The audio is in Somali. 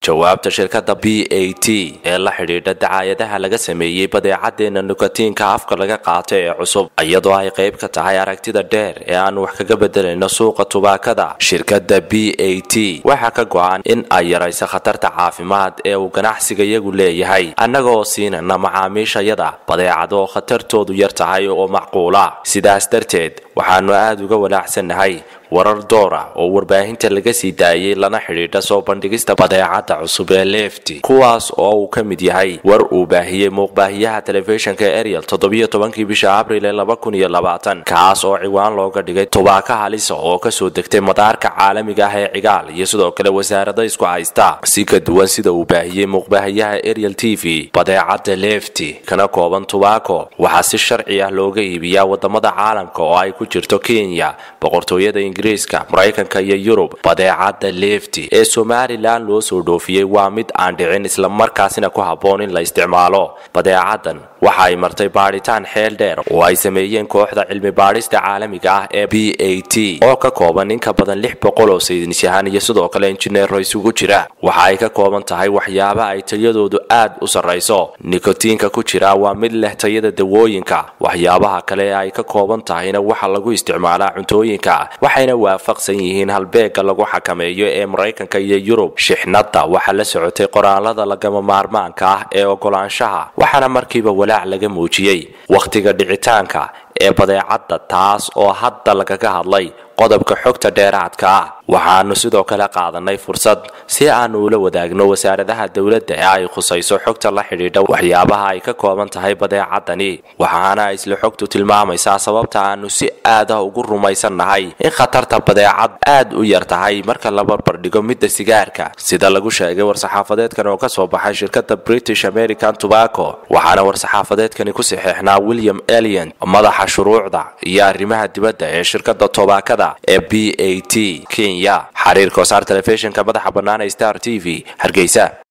jawaabta shirkadda b a t ee la xidhiidha dacaayadaha laga sameeyey badeecadeena nikotiinka afka laga qaato ee cusub iyadoo ay qayb ka tahay aragtida dheer ee aan wax kaga bedelayno suuqa tubaakada shirkadda b a t waxaa ka go-an in ay yarayso khatarta caafimaad ee uu ganacsiga iyagu leeyahay annaga oo siinana macaamiishayada badeecado oo khatartoodu yar tahay oo macquula sidaas darteed waxaanu aada uga walaacsannahay warar doora oo warbaahinta laga sii daayay lana xidhiidha soo bandhigista badeecada cusub ee lefti kuwaas oo uu ka mid yahay war uu baahiyey muuqbaahiyaha telefishinka ariel toddobiyo tobankii bisha abril ee laba kun iyo labaatan kaas oo ciwaan looga dhigay tubaaka halisa oo kasoo degtay madaarka caalamiga ah ee cigaal iyo sidoo kale wasaarada isku haysta si ka duwan sida uu baahiyey muuqbaahiyaha ariel t v badeecada lefti kana kooban tubaako waxaa si sharci ah looga iibiyaa wadamada caalamka oo ay ku jirto kenya boqortooyada ingiriiska maraykanka iyo yurub badeecada lefti ee somalilan loo soo dhoofiyey waa mid aan dhicin islamarkaasina ku habboon in la isticmaalo badeecadan waxa ay martay baadhitaan xeel dheer oo ay sameeyeen kooxda cilmi baadhista caalamiga ah ee b a t oo ka kooban in ka badan lix boqol oo saynisyahan iyo sidoo kale injineero isugu jira waxa ay ka kooban tahay waxyaaba ay tayadoodu aad u sarrayso nikotiinka ku jira waa mid leh tayada dawooyinka waxyaabaha kale ee ay ka kooban tahayna waxa lagu isticmaalaa cuntooyinka waxayna waafaqsan yihiin halbeega lagu xakameeyo ee maraykanka iyo yurub shixnadda waxaa la socotay qoraalada lagama maarmaanka ah ee ogolaanshaha waxaana markiiba walaac laga muujiyey wakhtiga dhicitaanka ee badeecadda taas oo hadda lagaga hadlay qodobka xogta dheeraadka ah waxaanu sidoo kale qaadanay fursad si aanu ula wadaagno wasaaradaha dowladda ee ay khusayso xogta la xidhiidha waxyaabaha ay ka kooban tahay badeecadani waxaana isla xogtu tilmaamaysaa sababta aanu si aada ugu rumaysannahay in khatarta badeecad aad u yar tahay marka la barbardhigo midda sigaarka sida lagu sheegay war-saxaafadeedkan oo kasoo baxay shirkadda british american tobacco waxaana war-saxaafadeedkani ku saxeexnaa william elian madaxa shuruucda iyo arrimaha dibadda ee shirkadda tobaakada ee b a t kenya xiriirka wasaar telefishinka madaxa bannaan ee star t v hargeysa